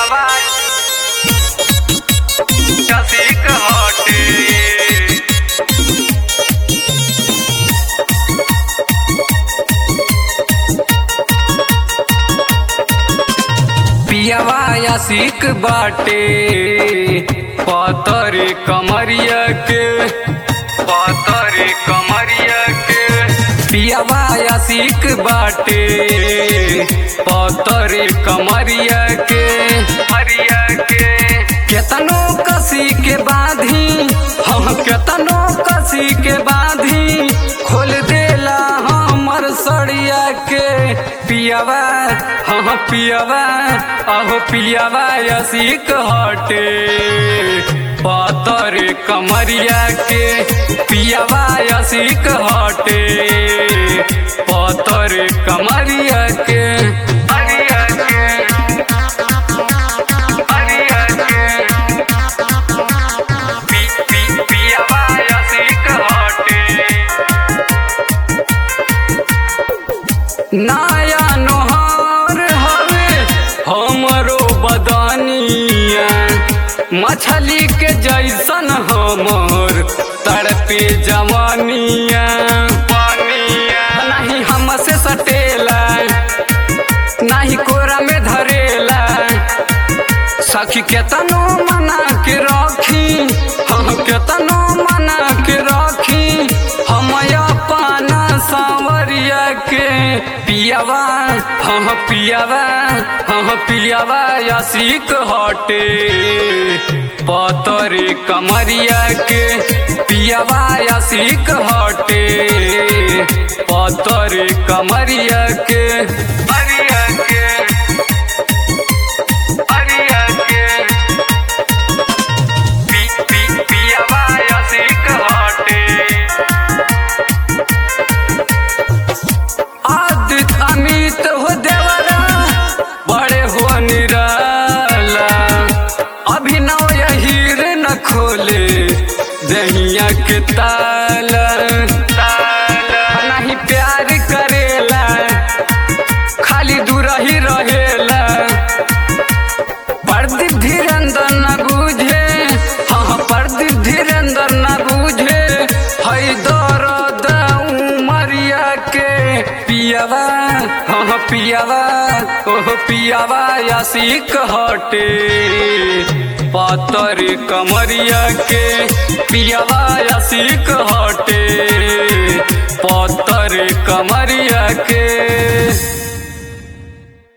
पियावा चसिक हटे पियावा यासिक बाटे पतर कमरिया के पतर कमरिया के पियावा यासिक बाटे पतर कमरिया के मरिया के केतनो कसी के बांधी हम केतनो कसी के बांधी खोल देला हमर सड़िया के पियावा हाँ पियावा अहो पियावा यसिक हटे पतर कमरिया के पियावा यसिक हटे पतर कमरिया के अरिया के अरिया के पी पी पियावा यसिक हटे नया नोहार हवे हमरो बदनिया मछली के जैसन हमर तड़पे जवानिया नहीं हमसे सटेला नहीं कोरा में धरेला सखी केतनो मना के रखी हम केतनो मना के रखी हम अपन सांवरिया के पियावा हम पियावा हम पियावा यसिक हटे पतर कमरिया के पियावा यसिक हटे पतर कमरिया के अरिया के अरिया के पी पी पियावा यसिक हटे आदित अमित हो देवरा बड़े हो निराला अभिनव यहीर न खोले दहिया के ताला ताला नहीं प्यार करेला खाली दूर ही रहेला प्रदीप धीरेन्द्र न बुझे हाँ प्रदीप धीरेन्द्र न बुझे हई दर्द उमरिया के पियावा हाँ पियावा ओह पियावा यासिक हटे पातर कमरिया के पियावा यासिक हटे पातर कमरिया के